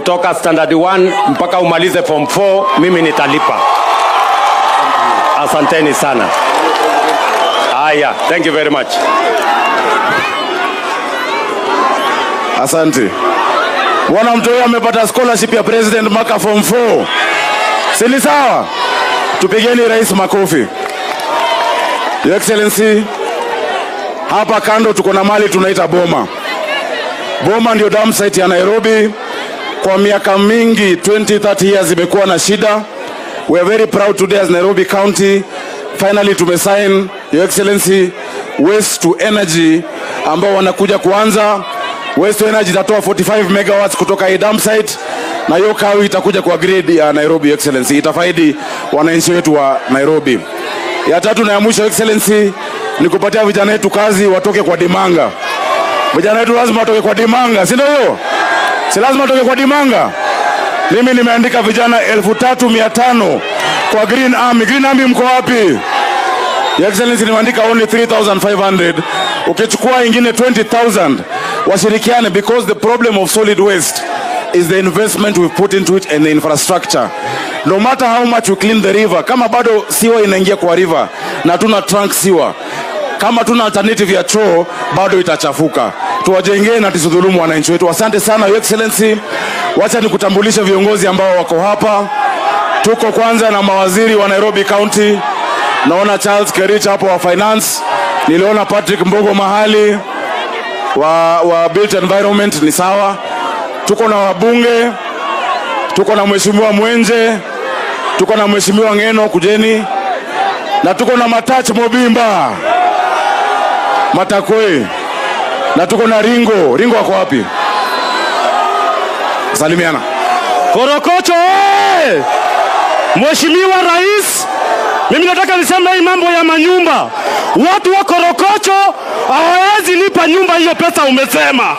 kutoka standard 1 mpaka umalize form 4 mimi nitalipa asanteni sana haya thank you very much Asante. Bwana mtu huyo amepata scholarship ya president mwaka form 4. Si ni sawa? Tupigeni rais makofi. Your Excellency, hapa kando tuko na mali tunaita Boma. Boma ndio dam site ya Nairobi. Kwa miaka mingi 20 30 years imekuwa na shida. We are very proud today as Nairobi County finally tumesign Your Excellency waste to energy ambao wanakuja kuanza Waste to Energy itatoa 45 megawatts kutoka hii dump site na hiyo kawi itakuja kwa grid ya Nairobi Excellency, itafaidi wananchi wetu wa Nairobi. Ya tatu na ya mwisho Excellency ni kupatia vijana wetu kazi, watoke kwa dimanga. Vijana wetu lazima watoke kwa dimanga, si ndio hiyo? Si lazima watoke kwa dimanga. Mimi nimeandika vijana elfu tatu mia tano kwa Green Army. Green Army mko wapi? Your Excellency nimeandika only 3500 ukichukua ingine 20000 washirikiane because the problem of solid waste is the investment we put into it and the infrastructure no matter how much we clean the river kama bado siwa inaingia kwa river na tuna trunk siwa kama tuna alternative ya choo bado itachafuka tuwajengee na tusidhulumu wananchi wetu asante sana Your Excellency wacha nikutambulishe viongozi ambao wako hapa tuko kwanza na mawaziri wa Nairobi County naona Charles Kerich hapo wa finance, niliona Patrick Mbogo mahali wa, wa built environment ni sawa. Tuko na wabunge, tuko na mheshimiwa Mwenje, tuko na mheshimiwa Ngeno kujeni, na tuko na Matach Mobimba Matakwe, na tuko na Ringo. Ringo wako wapi? Salimiana. Korokocho oye! Mheshimiwa Rais, mimi nataka niseme hii mambo ya manyumba. Watu wa Korokocho hawawezi lipa nyumba hiyo pesa umesema.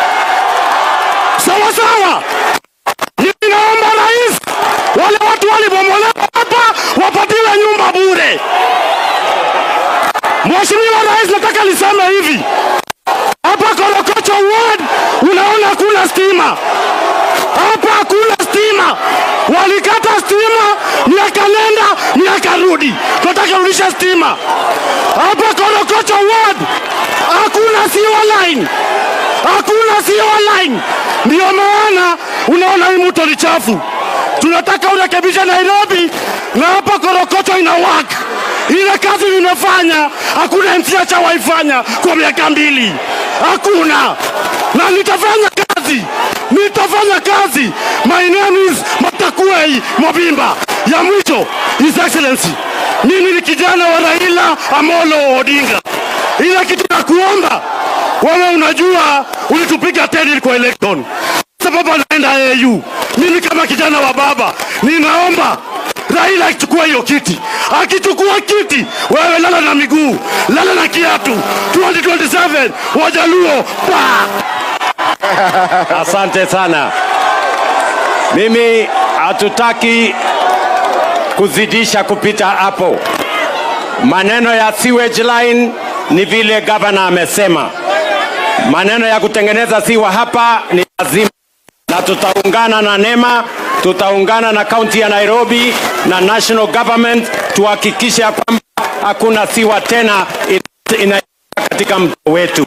Sawa sawa. Mimi naomba rais, wale watu walibomolewa hapa wapatiwe nyumba bure. Mheshimiwa Rais, nataka niseme hivi hapa Korokocho ward unaona hakuna stima hapa hakuna stima, walikata stima miaka nenda miaka rudi, tunataka rudisha stima hapa Korokocho ward, hakuna sewer line, hakuna sewer line. Ndio maana unaona hii mto ni chafu. Tunataka urekebishe Nairobi na hapa Korokocho ina work. Ile kazi nimefanya hakuna MCA chawaifanya kwa miaka mbili, hakuna na nitafanya kazi, nitafanya kazi. My name is Matakuei Mobimba. Ya mwisho, His Excellency, mimi ni kijana wa Raila Amolo Odinga. Ile kitu na kuomba wewe, unajua ulitupiga teni kwa election, sababu anaenda AU. Mimi kama kijana wa baba ninaomba Raila akichukua hiyo kiti, akichukua kiti, wewe lala na miguu, lala na kiatu. 2027 Wajaluo pa Asante sana. Mimi hatutaki kuzidisha kupita hapo. Maneno ya sewage line ni vile gavana amesema. Maneno ya kutengeneza siwa hapa ni lazima, na tutaungana na NEMA, tutaungana na kaunti ya Nairobi na national government tuhakikishe ya kwamba hakuna siwa tena ina katika mto wetu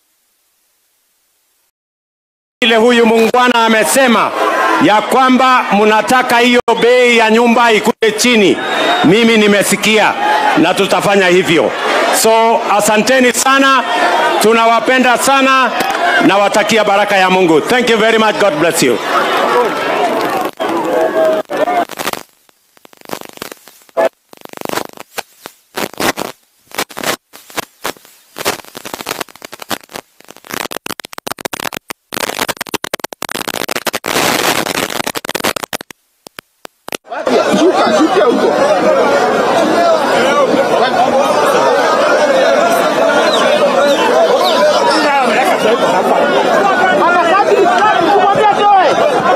vile huyu muungwana amesema ya kwamba mnataka hiyo bei ya nyumba ikuje chini. Mimi nimesikia na tutafanya hivyo. So asanteni sana, tunawapenda sana, nawatakia baraka ya Mungu. Thank you very much. God bless you. Harakati Islami kumwambia toe.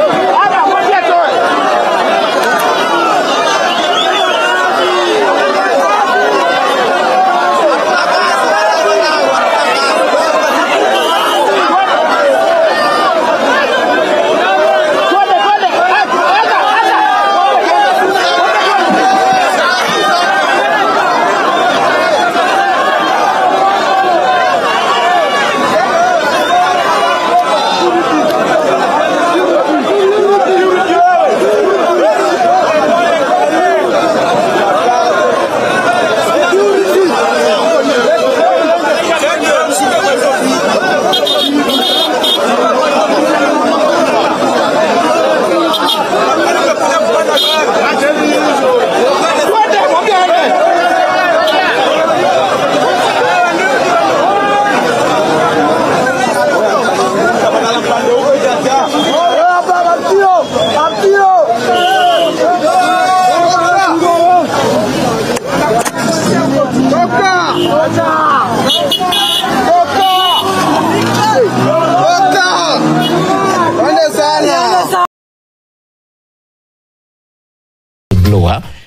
lugha